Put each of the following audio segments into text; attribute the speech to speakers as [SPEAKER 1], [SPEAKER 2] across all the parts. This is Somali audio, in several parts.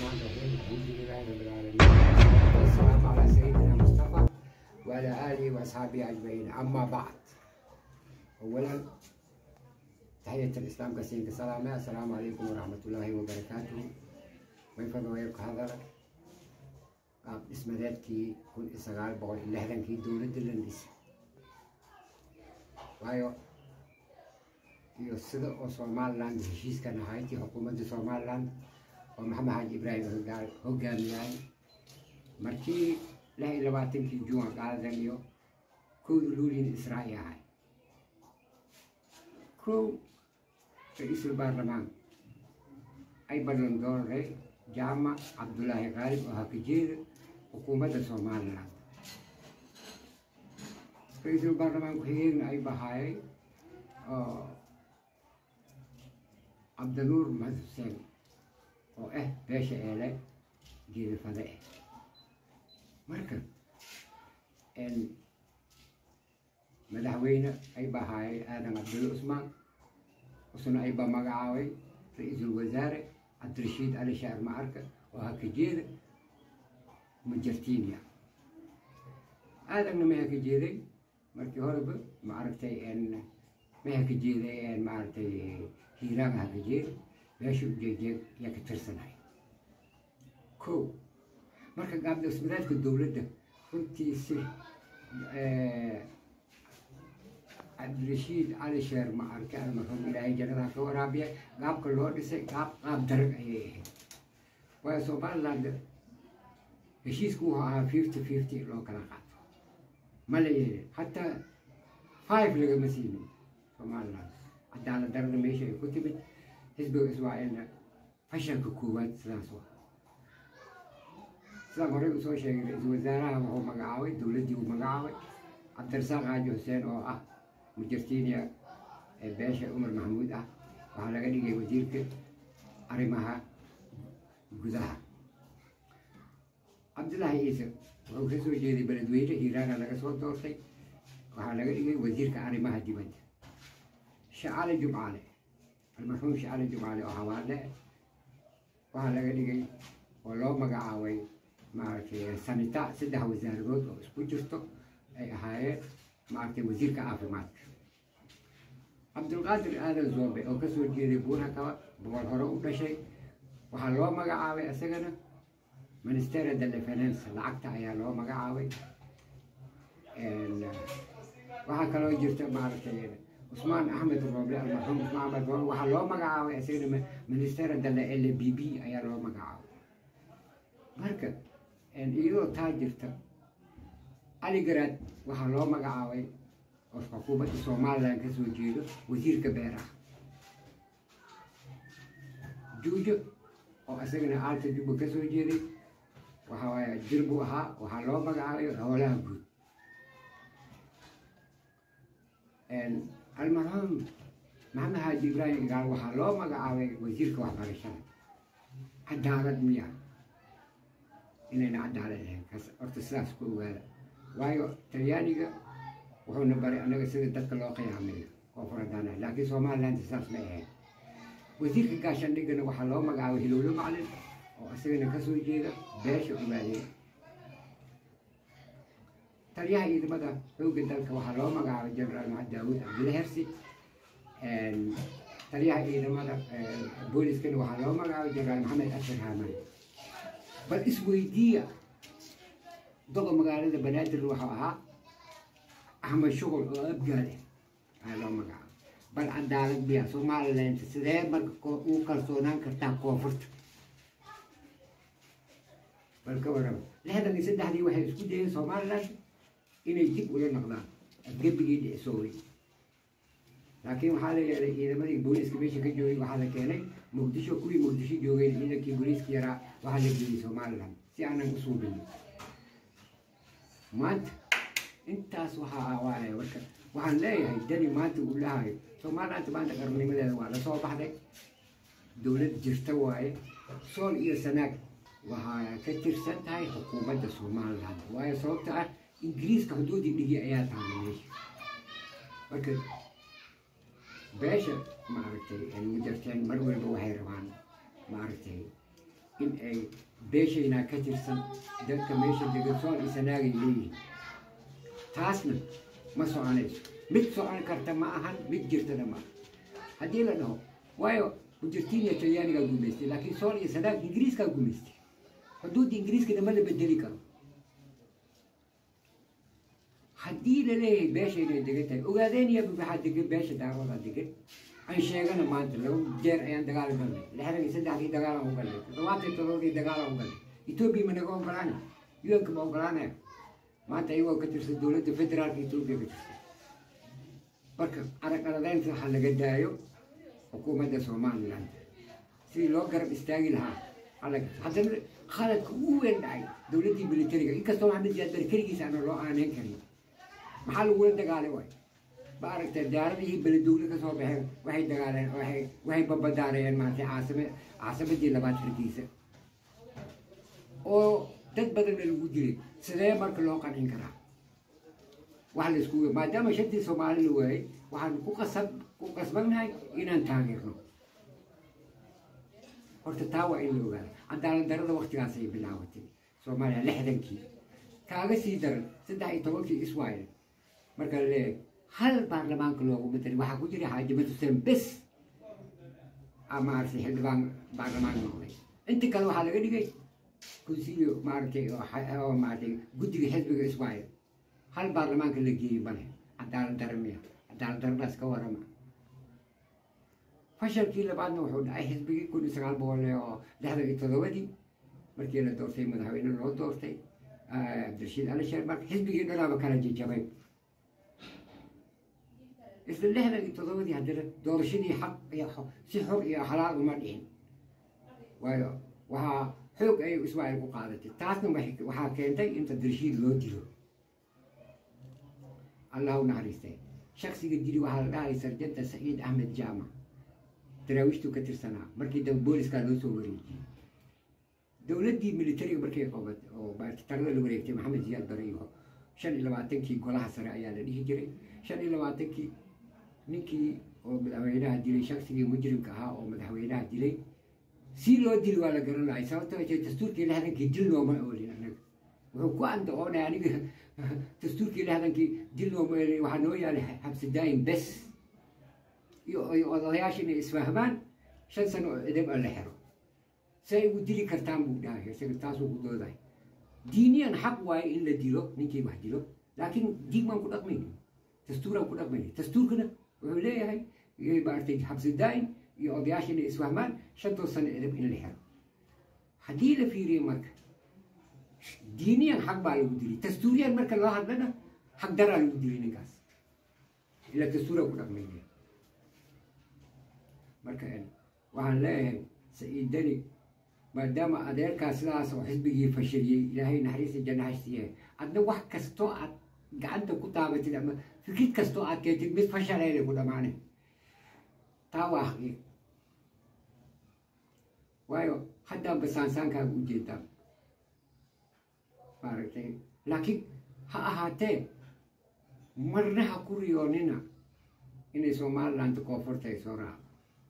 [SPEAKER 1] الرحمن الرحيم الحمد لله رب العالمين والسلام على سيدنا مصطفى وعلى اله واصحابه اجمعين اما بعد اولا تحية الاسلام كسين كسلامة السلام عليكم ورحمة الله وبركاته وين فضوا يبقى هذا قاب اسم ذاتي كل اسغال بقول الله ذنكي دولة دلندس وايو iyo sida oo somaliland heshiiskan ahayntii xukuumadda somaliland oo maxamed xaaji ibraahim hogaal hogaamiyay markii lix iyo labaatankii juun qaadan iyo kowda luulin israa'i ahay kow ra-iisul baarlamaan ay ballan dooray jaamac cabdulaahi qaalib oo hakajeeda xukuumadda somaliland ra-iisul baarlamaan ku-xigeenna ay bahaayay oo cabdinuur maxamed xuseen oo ah beesha eele geedafade ah marka madaxweyne ay bahaayay aadan cabdulle cusmaan usna ay ba magacaabay ra-iisul wasaare cabdirashiid cali shaar macarka oo hakajeeda majartiinia aadanna ma hakajeeday markii horeba ma aragtay ma hakajeeday maaragtay hiiraan hakajeed meesha ujeejeed yaa ka tirsanahay ko marka gaabdhismadaadka dowladda runtii si cabdirashiid cali sheer ma arke almarhum ilaahay jannada ka waraabiya gaabka loo dhisay gaab qaab darag ayay ahayd waayo somaliland heshiisku wuxuu ahaa fifty fifty loo kala qaato ma la yeelin hataa five lagama siinin somaliland cadaalad darada meesha ay ku timid xisbiga ismaaciilna fashalka koowaad sidaas waa sidaan horey usoo sheegay ra-iisul wasaaraha wuxuu magacaabay dowladdii uu magacaabay cabdirasaaq xaaji xuseen oo ah mujartiiniya ee beesha cumar maxamuud ah waxaa laga dhigay wasiirka arrimaha gudaha cabdillaahi ciise wuxuu ka soo jeeday beledweyne hiiraana laga soo doortay waxaa laga dhigay wasiirka arrimaha dibadda shacale jumcaale almarxuum shacale jumcaale oo hawaale waxaa laga dhigay oo loo magacaabay maaragtay sanita saddex wasaaradood oo isku jirto ay ahaayeen maaragtay wasiirka caafimaadka cabdulqaadir aadan zoobe oo kasoo jeeday buura kaba boqol hore u dhashay waxaa loo magacaabay isagana ministera delle finance lacagta ayaa loo magacaabay waxaa kaloo jirta maaragtay cusmaan axmed rooble almarxuum cusmaan axmed rooble waxaa loo magacaabay isagana ministera delle l b b ayaa loo magacaabay marka iyadoo taa jirta cali garaad waxaa loo magacaabay oo xukuumadda somaliland ka soo jeedo wasiirka beeraha juujo oo isagana aalta jubba ka soo jeeday waxa waaye jir buu ahaa waxaa loo magacaabay howlaha guud almarxuum maxamed xaaji ibraahim igaal waxaa loo magacaabay wasiirka waxbarashada cadaalad miya inayna cadaalad ahayn kas horta sidaas ku ogaada waayo talyaaniga wuxuuna baray annaga sida dadka loo qiyaamayo oo faradana laakiin somaliland sidaas ma ahayn wasiirka gaashaandhigana waxaa loo magacaabay hilowlo maclin oo isagana kasoo jeeda beesha ogaadeen taliyaha ciidamada xoogga dalka waxaa loo magacaabay jenaraal maxamed daawud cabdille hersi taliyaha ciidamada booliskana waxaa loo magacaabay jenaraal maxamed ashar haaman bal isweydiiya doga magaalada banaadir waxuu ahaa axmed shuqul oo abgaal ah ayaa loo magacaabay bal cadaalad biya somaliland sidee marka uu kalsoonaan kartaa koonfurta bal ka warraba lixdan iyo saddexdii waxay isku dayeen somaliland inay dib ula noqdaan gebigii dhicsooway laakiin waxaa la yeelay ciidamadii booliiska meesha ka joogay waxaa la keenay muqdisho kuwii muqdisho joogeen ciidankii booliiska yaraa waxaa la geeyey somaliland si aanan u suubin maanta intaas waxaa waaye marka waxaan leeyahay dani maanta uu lahayo somaliland maanta qarnimadeeda waa lasoo baxday dowlad jirta waaye sool iyo sanaag waxaa ka tirsan tahay xukuumadda somaliland waayo sababta ah ingiriiska xuduudii dhigi ayaa tahay meesha marka beesha maaragtay mujarteen mar walba waxay rabaan maaragtay in ay beeshaynaa ka tirsan dadka meesha degan sool iyo sanaagay leeyihiin taasna ma soconayso mid socon karta ma ahan mid jirtana ma aha haddii la dhaho waayo ujirtiiniya talyaanigaa gumaystay laakiin sool iyo sanaag ingiriiskaa gumaystay xuduudda ingiriiskana ma la bedeli karo haddii la leeyahay beeshaynay degan tahay ogaadeenaya waxaa degan beesha daaroodaa degan aan sheegana maanta laba jeer ayaan dagaal galnay lixdan iyo saddexdii dagaalaan u galnay toddobaatan iyo toddobadii dagaalaan u galnay etoobiya ma naga ogolaanay yuanka ma ogolaanaya maanta iyagoo ka tirsan dowladda federaalka etoobiya ka tirsan marka aragaladeynta ha laga daayo xukuumadda somaliland sidii loo garab istaagi lahaa halaga haddana khaladka ugu weyn dhacay dowladdii militariga inkastoo maxamed siyaad bari keligiisa aana loo aaneyn karin maxaa lagula dagaalay waay ma aragtay diyaaradihii beledowle ka soo baxeen waxay dagaaleen waxay waxay babadaarayeen maaragtay caasime caasimadii labaad hargeysa oo dad badanna lagu dilay sidee marka loo qancin karaa wax la isku maadaama shantii soomaali la waayey waxaan ku qasab ku qasbannahay inaan taageerno horta taa waa in la ogaada cadaalad darada waktigaasay bilaabatay soomaaliya lixdankii kaaga sii daran saddex iyo tobankii iswaayel marka la leeyahay hal baarlamaanka loogu mataray waxaa ku jira xaajimad xuseen bes maaragtay xildhibaan baarlamaan noqday inta kale waxaa laga dhigay consilio maaragtay oo maaragtay guddiga xisbiga iswaayel hal baarlamaanka la geeyey male cadaalad dara miya cadaalad daradaas ka warama fashalkii labaadna wuxuu dhacay xisbigii kun iyo sagaal boqol oo lixdan iyo toddobadii markii la doortay madaxweyne loo doortay cabdirashiid ali sheer marka xisbigii dhanaaba kala jajabay isla lixdan iyo toddobadii haddana doorashadii xaq iyo si xor iyo xalaal uma dhicin waayo waxaa xoog ayay ismaaciil ku qaadatay taasna waxaa keentay in cabdirashiid loo dilo allah u naxariistay shaksiga dili waxaa la dhahay sarjanta saciid axmed jaamac daraawiishtu ka tirsanaa markii dambe booliskaa loo soo wareejiyey dowladdii militariga markay qabat oo tarada la wareegtay maxamed siyaad bare iyo shan iyo labaatankii golaha sare ayaa la dhihi jiray shan iyo labaatankii ninkii oo madaxweynaha dilay shaksigii mujrimka ahaa oo madaxweynaha dilay si loo dili waa la garan lahay sababto ay tahay dastuurkii lixdankii dil nooma oolin anaga wuxuu ku anda oonay aniga dastuurkii lixdankii dil nooma oolin waxaa noo yaalay xabsi daayin bes iyo odayaasha inay isfahmaan shan sano oo edeb a la xiro si ay ugu dili kartaan buu dhahay isaga taasuu ku doodahay diiniyan xaq waaye in la dilo ninkii wax dilo laakiin diig baan ku dhaqmayni dastuuraan ku dhaqmayni dastuurkana wuxuu leeyahay maaragtay xabsi daa'in iyo odayaasha inay isfahmaan shantoo sano edeb in la xiro haddii la fiiriyo marka diiniyan xaq baa lagu dili dastuuriyan marka loo hadlana xaq daraa lagu dili ninkaas ilaa dastuuraan ku dhaqmayni marka waxaan leeyahay saciid deni maadaama adeerkaas sidaas oo xisbigii fashiliyey ilaahay naxariista janna hashtiyahay adna wax kastoo aad gacanta ku taabatid ama fikrid kastoo aad keentid mid fashalayna ku dhammaanay taa waa xaqiiq waayo haddaanba saansaankaaga u jeedaa maaragtay laakiin ha ahaatee marna ha ku riyoonina inay somaliland koonfurta ay soo raaco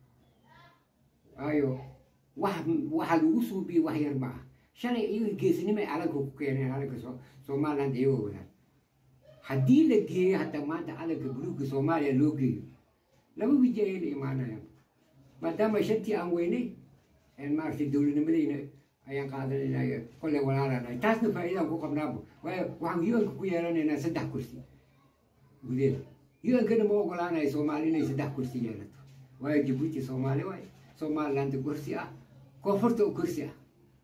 [SPEAKER 1] waayo wax waxaa lagu suubiyey wax yar ma ah shalay iyaga geesnimay calanka ku keeneen calanka somaliland iyagoo wadaan haddii la geeyo hataa maanta calanka buluugga soomaaliya loo geeyo laba wiji ayay la imaanayaan maadaama shantii aan weynay maaragtay dowladnimadeyna ayaan qaadanayna kolley walaalanahay taasna faa'iidaan ku qabnaaba waayo waxaan yuanka ku yeelanaynaa saddex kursi gudeeda yuankana ma ogolaanayo soomaali inay saddex kursi yeelato waayo jabuuti soomaali waayo somaliland kursi ah koonfurta oo kursi ah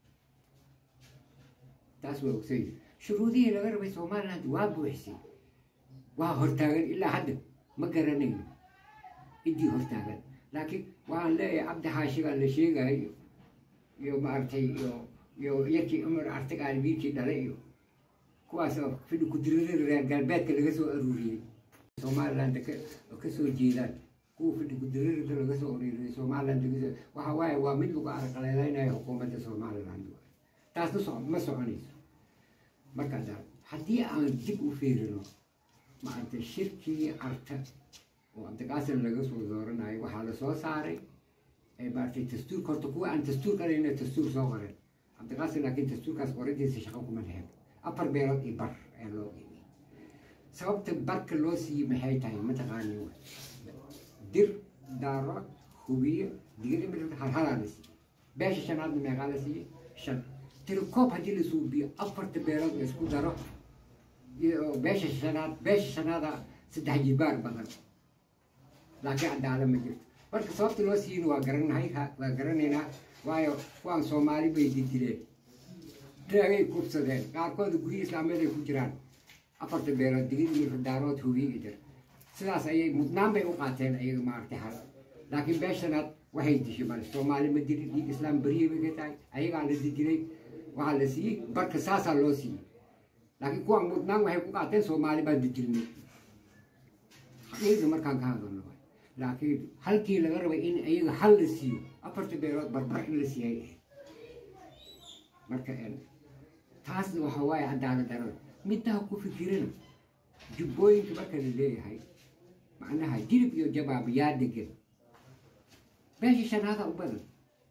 [SPEAKER 1] taas waa ogsay shuruudihii laga rabay somaliland waa buuxisay waa hortaagan ilaa hadda ma garanayno ciddii hortaagan laakiin waxaan leeyahay cabdi xaashigaa la sheegayo iyo maaragtay iyo iyo yarkii cumar artigaal wiilkii dhalay iyo kuwaas oo fidhi kudirada reer galbeedka laga soo aruuriyey somaliland ka soo jeedaan kuwa fidhi kudirada laga soo aruuriyey somaliland laga soo waxa waaye waa mid lagu arqalaylaynayo xukuumadda somaliland taasna so ma soconayso marka haddii aan dib u fiirino maaragtay shirkii carta oo cabdiqaasim laga soo dooranayo waxaa la soo saaray maaragtay dastuurka horta kuwa aan dastuur qalayna dastuur soo qoren cabdiqaasim laakiin dastuurkaas qorintiisa shaqo kuma lahayn afar beelood iyo bar ayaa loo qiimiyey sababta barka loo siiyey maxay tahay mataqaani wa dir daaro hubiye digir halhalaa la siiyey beesha shanaadna meeqaa la siiyey shan tirikoob haddii la suubiyo afarta beelood la isku daro iyo beesha shanaad beesha shanaada saddex jibaar badan laakiin cadaala ma jirto marka sababta loo siiyeyna waa garanahay waa garanaynaa waayo kuwaan soomaali bay didileen raagay kubsadeen qaarkooda guryi islaameed ay ku jiraan afarta beelood digir daarood hubiye jir sidaas ayay mudnaan bay u qaateen ayaga maaragtay hal laakiin beeshanaad waxay dishay male soomaali ma dilin dhiig islaam beriye bay ka tahay ayagaa la didilay waxaa la siiyey barka saasaa loo siiyey laakiin kuwaan mudnaan waxay ku qaateen soomaali baa didilnay xaqiiqda markaan ka hadalno laakiin halkii laga rabay in ayaga hal la siiyo afarta beelood barbar in la siiyay ahayd marka taasna waxa waaye cadaalad darada middaa ku fikirana jubbooyinka marka la leeyahay macnaha jilib iyo jabaab yaa degan beesha shanaada u badan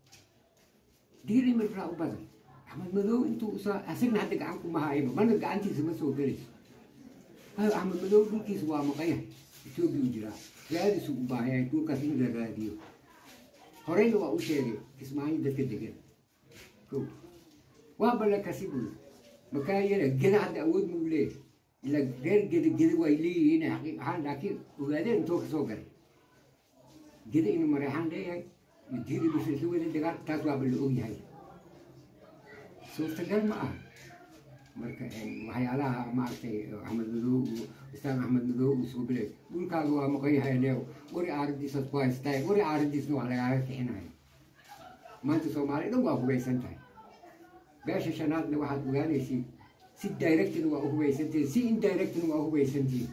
[SPEAKER 1] digir imirkaa u badan axmed madow intuu soo asagna hadda gacan kuma hayba mana gacantiisa ma soo gelayso waayo axmed madow dhulkiisa waa maqayahay etoobiya u jiraa raadisu u baahayahay dhulkaas in la raadiyo horeyna waa u sheegay kismaayo dadka degan ko waa balla kasi buuri makaa yara geda hadda awood muu leeyahay ila reer geda geda way leeyihiin xaqiiq ahaan laakiin ogaadeen intoo ka soo galay geda inuu mareexaan leeyahay iyo diiri bisha isla wada degaan taas waaba la og yahay suurtagal ma aha marka waxyaalaha maaragtay axmed madow islaan axmed madow uu soo bilay dhulkaaga waa maqanyahay leew wari aaradiisaad ku haystaa wari aaradiisna waa lagaaga kixinaya maanta soomaali dhan waa hubaysan tahay beesha shanaadna waxaad ogaanaysiin si directna waa u hubaysantihin si indirectna waa u hubaysantihin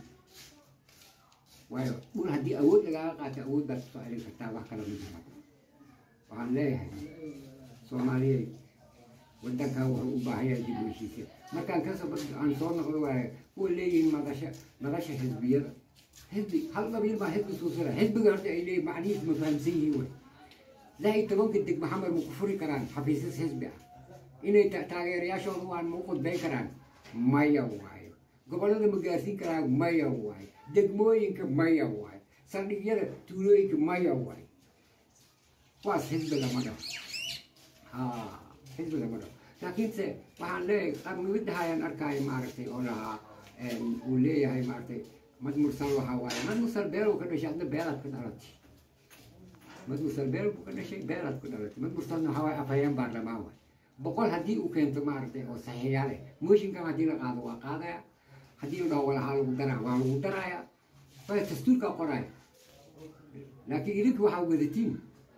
[SPEAKER 1] waayo dhul haddii awood lagaaga qaato awood baad kusoo celin kartaa wax kala ma jira waxaan leeyahay soomaaliyeed wadankan wuxuu u baahan yahay dib u heshiisya markaan kasoo aan soo noqdo waaye kuwa leeyihiin madasha madasha xisbiyada xisbi hal qabiil baa xisbi suusala xisbiga horta ay leeyihin macnihiis ma fahamsan yihiin wey lix iyo tobanka deg maxamed ma ku furi karaan xafiisas xisbi ah inay taageerayaashooda waan ma u qudbay karaan maya waayo gobollada ma gaarsiin karaan maya waayo degmooyinka maya waayo saldhigyada tuulooyinka maya waayo kuwaas xisbi lama dhaho ha xisbi lama dhaho laakiinse waxaan leeyahay qarnimadaha ayaan arkaayo maaragtay oo lahaa uu leeyahay maaragtay mad mursal waxaa waaye mad mursal beelow ka dhashay adna beelaad ka dhalatay mad mursal beel buu ka dhashay beelaad ku dhalatay mad mursalna waxaa waaye afhayeen baarlamaan waay boqol haddii uu keento maaragtay oo saxiixyaal eh mooshinkan haddii la qaado waa qaadaya haddii la dhaho walahaa lagu daraa waa lagu daraya waayo dastuurkaa qoraya laakiin idinka waxaa wadatiin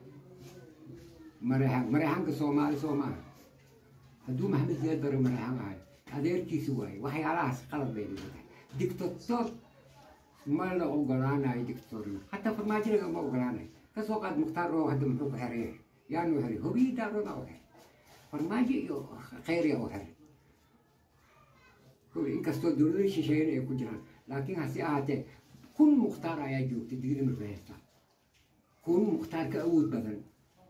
[SPEAKER 1] mareexan mareexanka soomaali soo maaha hadduu maxamed ziyaad bare mareexan ahay adeerkiisi waaye waxyaalahaas qalad bay leedahay dictator ma la ogolaanayo dictatorna hataa farmaajo lagama ogolaanayo kasoo qaad mukhtaar oo hadda muxuu ku xeran yahay yaanu heray hobiyi daaroda u heray farmaajo iyo khayriya u heray inkastoo dowlada shisheeyana ay ku jiraan laakiin hase ahaatee kun mukhtaar ayaa joogtay digri marka haysta kun mukhtaar ka awood badan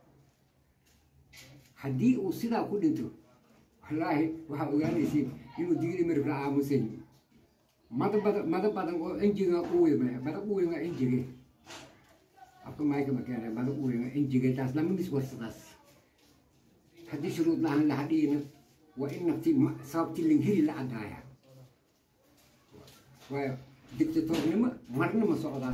[SPEAKER 1] haddii uu sidaa ku dhinto wallaahi waxaa ogaanaysiin inuu digri marif la aamusan mada badan mada badan oo enjiga uwima mada uwima enjige afka mayka makeena mada uwima enjige taas lama mis warsadaas haddii shuruud lahan la hadhiina waa in nafti sababti linghiri la caddaaya waayo dictatornimo marna ma socdaas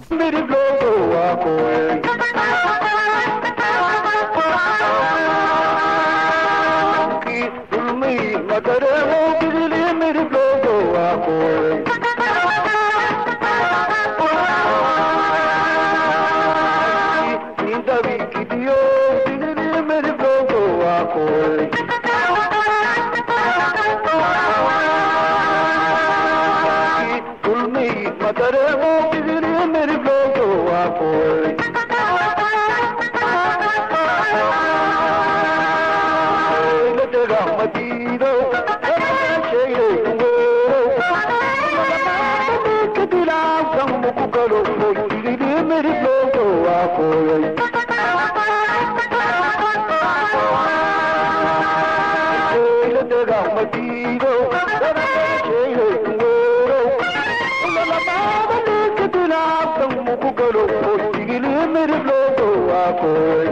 [SPEAKER 2] Thank you. daga madiido wadameesheeyay kuweerow lalamaada ninka dinaabtan muku galo hoysigili mirib loogo waakoy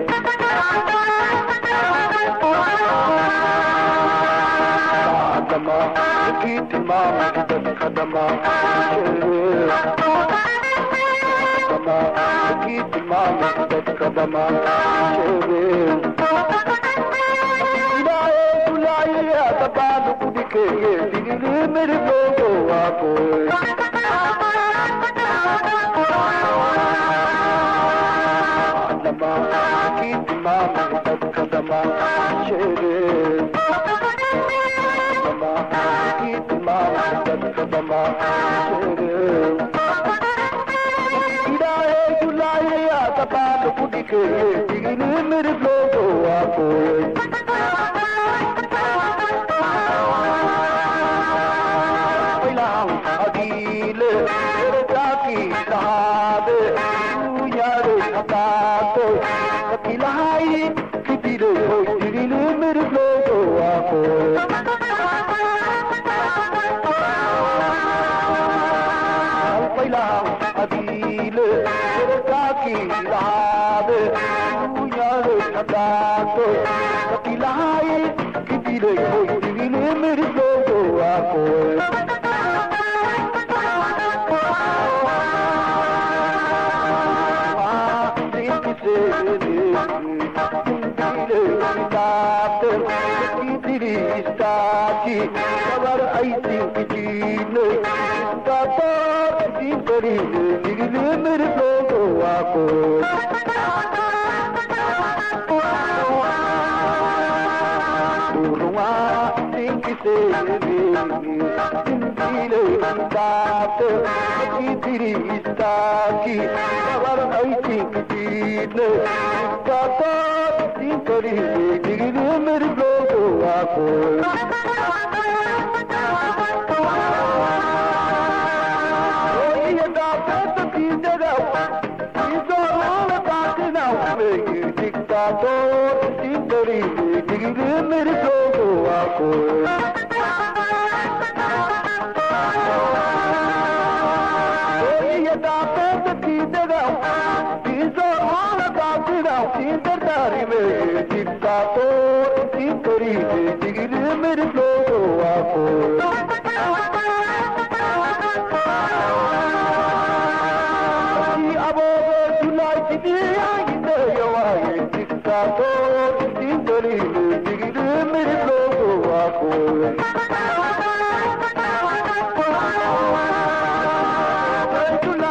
[SPEAKER 2] dama ninkii tilmaamay dadka dama dama ninkii tilmaamay dadka dama ilaahay kulaayiya dabaanu ku dhikeeye digili mirib loogo waakoy dama ninkii tilmaamay dadka dama sheegee ilaahay gulaayaya dabaanu ku dhikeeye digili mirib loogo waakoy ilaah adiile ergaaki lahaade uyaade hadaato kakilahay kidile hoy digili mirib loogo waakoy alqailah adiile ergaaki lahaade uyaade hadaato kakilahay kidile hoy digili mirib loogo waakoy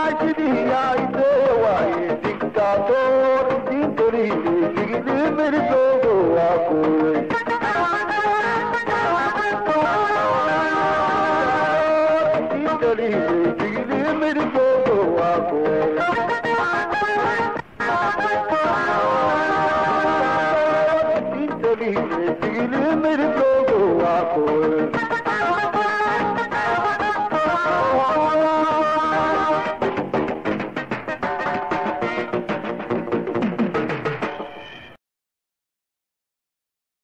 [SPEAKER 2] Dictator,